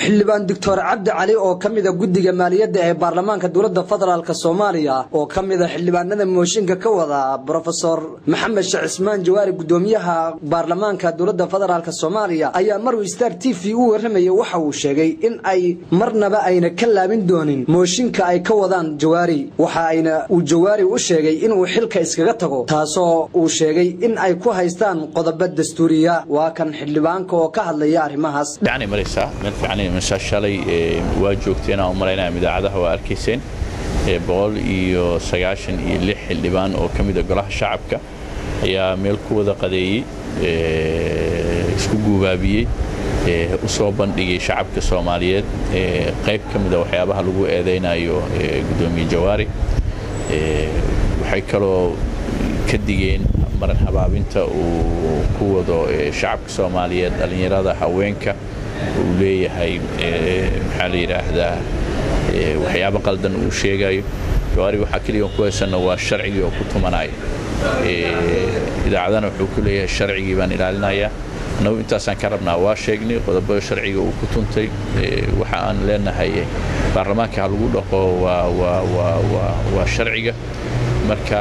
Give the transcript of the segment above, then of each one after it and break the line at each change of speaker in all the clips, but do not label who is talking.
xildhibaan doctor cabdi cali oo ka mida guddiga maaliyadda ee baarlamaanka dowladda federaalk soomaaliya oo ka mida xildhibaanada mooshinka ka wada brofesor maxamed sheekh cismaan jawaari guddoomiyaha baarlamaanka dowladda federaalk soomaaliya ayaa maruu star t v u warramayay waxa uu sheegay in ay marnaba ayna ka laabin doonin mooshinka ay ka wadaan jawaari waxa ayna uu jawaari u sheegay inuu xilka iskaga tago taasoo uu sheegay in ay ku haystaan qodobo dastuuriya waa kan xildhibaanka oo ka hadlaya arrimahaas
fiicanay maraysaa meel fiicanay maraysaa shalay waa joogteen aan u malaynaya idaacadaha waa arkayseen boqol iyo sagaashan iyo lix xildhibaan oo ka mida golaha shacabka ayaa meel ku wada qadeeyey isku guubaabiyey u soo bandhigay shacabka soomaaliyeed qayb ka mida waxyaabaha lagu eedaynayo guddoomiye jawaari waxay kaloo ka digeen maran habaabinta uu ku wado shacabka soomaaliyeed dhallinyarada haweenka uu leeyahay maxaa la yidhaahdaa waxyaabo qaldan uu sheegayo jawaari waxaa keliya ku haysanna waa sharcigii oo ku tumanaya idaacadana wuxuu ku leeyahay sharcigii baan ilaalinayaa annagu intaasaan ka rabnaa waa sheegnay qodobada sharciga uu ku tuntay waxa aan leenahay baarlamaanka ha lagu dhaqo waa sharciga marka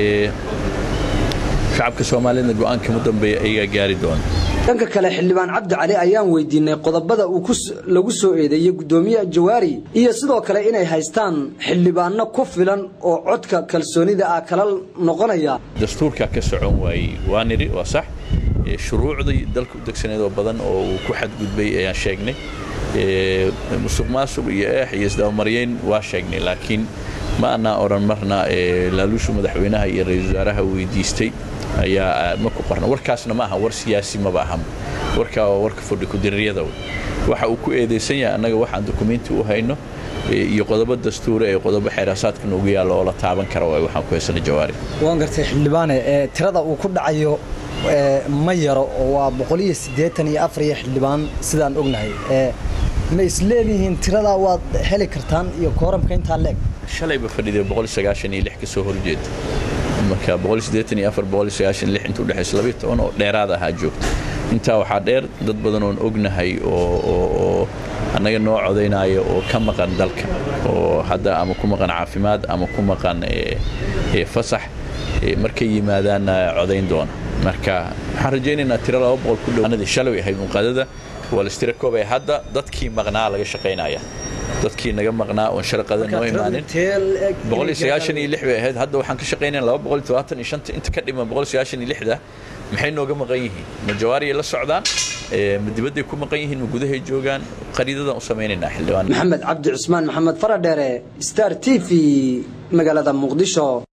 shacabka soomaaliyeedna go'aanka mu dambeeya ayagaa gaari doona
dhanka kale xildhibaan cabdi cali ayaan weydiinay qodobada uu lagu soo eedeeyey guddoomiyaha jawaari iyo sidoo kale inay haystaan xildhibaano ku filan oo codka kalsoonida ah kala noqonaya
dastuurkaa ka socon waayey waa nidhi waa sax shuruucdii dalka u degsaneed oo badan oo uu ku xadgudbay ayaan sheegnay musuq maasuq iyo eex iyo isdabamaryeyn waa sheegnay laakiin ma annaa odhan marna laaluushu madaxweynaha iyo ra-iisul wasaaraha weydiistay ayaa ma ku qorna warkaasna ma aha war siyaasi maba aha warkaa waa warka fadhi kudiriyada waxa uu ku eedaysan yahay annaga waxaan dukumenti u hayno iyo qodobo dastuura ee qodobo xeeraasaadka noogu yaallo oo la taaban kara waay waxaan ku haysana jawaari
waan gartay xildhibaane tirada uu ku dhacayo ma yaro oo waa boqoliyo siddeetan iyo afar iyo xildhibaan sidaan ognahay ma isleedihiin tiradaa waad heli kartaan iyo kooramka intaa leeg
shalayba fadhiday boqol sagaashan iyo lix ka soo horjeeda marka boqol siddeetan iyo afar boqol sagaashan lix inta udhexaysa labayo toban oo dheeraad ahaa joogta intaa waxaa dheer dad badan oon ognahay oo oo annaga noo codaynaya oo ka maqan dalka oo hadda ama ku maqan caafimaad ama ku maqan fasax markay yimaadaanna codayn doona marka waxaan rajaynaynaa tiro laba boqol ku dhow shalay ahayd unqadada waa lastira koobay hadda dadkii maqnaa laga shaqaynaya dadkii naga maqnaa oon sharqada noo imaanin boqol iyo sagaashan iyo lix bay ahayd hadda waxaan ka shaqaynaya laba boqol iyo todobaatan iyo shanta inta ka dhiman boqol iyo sagaashan iyo lixda maxay nooga maqan yihiin ma jawaariyay la socdaan ma dibadday ku maqan yihiin ma gudahay joogaan qariidadan u samaynaynaa xildhibaan
maxamed cabdi cusmaan maxamed faradheere star t v magaalada muqdisho